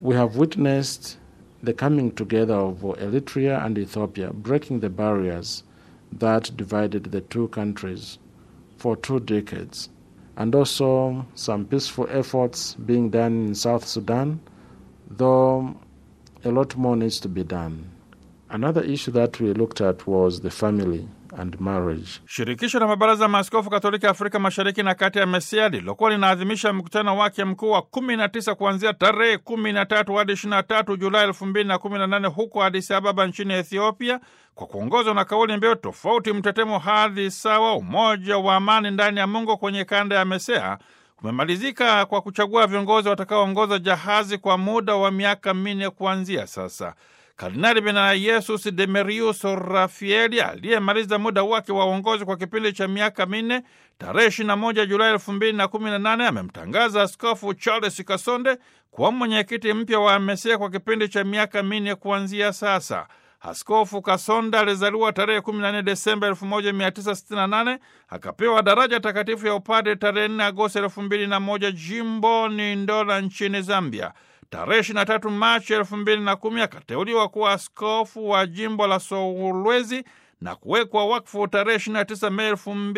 We have witnessed the coming together of Eritrea and Ethiopia, breaking the barriers that divided the two countries for two decades, and also some peaceful efforts being done in South Sudan, though a lot more needs to be done. Another issue that we looked at was the family and marriage. Shirikisho la mabaraza ya maaskofu Katoliki Afrika Mashariki na Kati ya MESEA lilokuwa linaadhimisha mkutano wake mkuu wa 19 kuanzia tarehe 13 hadi 23 Julai 2018 huko Addis Ababa nchini Ethiopia, kwa kuongozwa na kauli mbiu tofauti, mtetemo, hadhi sawa, umoja wa amani ndani ya Mungu kwenye kanda ya MESEA kumemalizika kwa kuchagua viongozi watakaoongoza jahazi kwa muda wa miaka minne kuanzia sasa. Kardinali Benayesus Demerius Rafaeli aliyemaliza muda wake wa uongozi kwa kipindi cha miaka minne tarehe 21 Julai 2018 amemtangaza Askofu Charles Kasonde kuwa mwenyekiti mpya wa MESEA kwa kipindi cha miaka minne kuanzia sasa. Askofu Kasonda alizaliwa tarehe 14 Desemba 1968 akapewa daraja takatifu ya upadre tarehe 4 Agosti 2001 jimboni Ndola nchini Zambia. Tarehe 23 Machi 2010 akateuliwa kuwa askofu wa jimbo la Solwezi na kuwekwa wakfu tarehe 29 Mei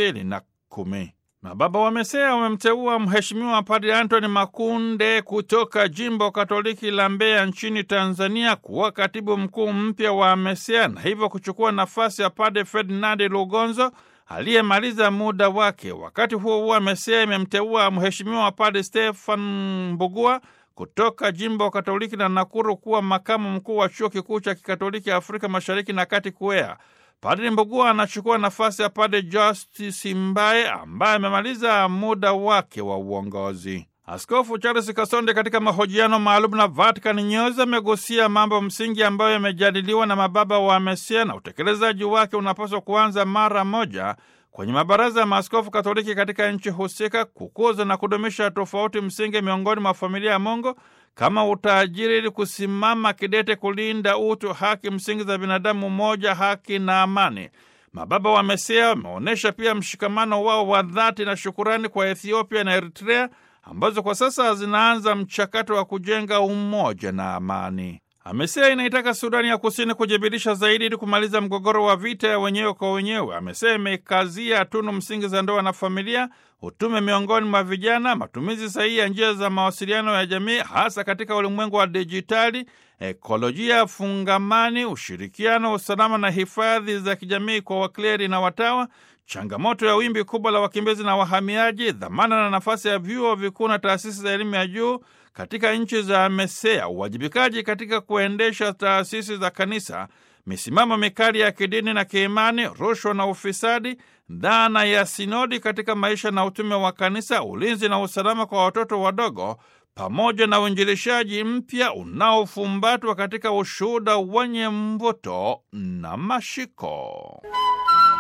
2010. Mababa wa MESEA wamemteua Mheshimiwa Padre Antony Makunde kutoka jimbo Katoliki la Mbeya nchini Tanzania kuwa katibu mkuu mpya wa MESEA na hivyo kuchukua nafasi ya Padre Ferdinand Lugonzo aliyemaliza muda wake. Wakati huo huo, MESEA imemteua Mheshimiwa Padre Stefan Mbugua kutoka jimbo Katoliki la Nakuru kuwa makamu mkuu wa chuo kikuu cha kikatoliki Afrika Mashariki na Kati KUEA. Padri Mbugua anachukua nafasi ya Padre Justice Mbaye ambaye amemaliza muda wake wa uongozi. Askofu Charles Kasonde katika mahojiano maalum na Vatican News amegusia mambo msingi ambayo yamejadiliwa na mababa wa MESEA na utekelezaji wake unapaswa kuanza mara moja kwenye mabaraza ya maaskofu Katoliki katika nchi husika, kukuza na kudumisha tofauti msingi miongoni mwa familia ya Mungu kama utajiri, ili kusimama kidete kulinda utu, haki msingi za binadamu, moja, haki na amani. Mababa wa MESEA wameonyesha pia mshikamano wao wa dhati na shukurani kwa Ethiopia na Eritrea ambazo kwa sasa zinaanza mchakato wa kujenga umoja na amani. AMESEA inaitaka Sudani ya Kusini kujibirisha zaidi ili kumaliza mgogoro wa vita ya wenyewe kwa wenyewe. AMESEA imekazia tunu msingi za ndoa na familia, utume miongoni mwa vijana, matumizi sahihi ya njia za mawasiliano ya jamii, hasa katika ulimwengu wa dijitali, ekolojia fungamani, ushirikiano, usalama na hifadhi za kijamii kwa wakleri na watawa, changamoto ya wimbi kubwa la wakimbizi na wahamiaji, dhamana na nafasi ya vyuo vikuu na taasisi za elimu ya juu katika nchi za MESEA, uwajibikaji katika kuendesha taasisi za kanisa, misimamo mikali ya kidini na kiimani, rushwa na ufisadi, dhana ya sinodi katika maisha na utume wa kanisa, ulinzi na usalama kwa watoto wadogo, pamoja na uinjilishaji mpya unaofumbatwa katika ushuhuda wenye mvuto na mashiko.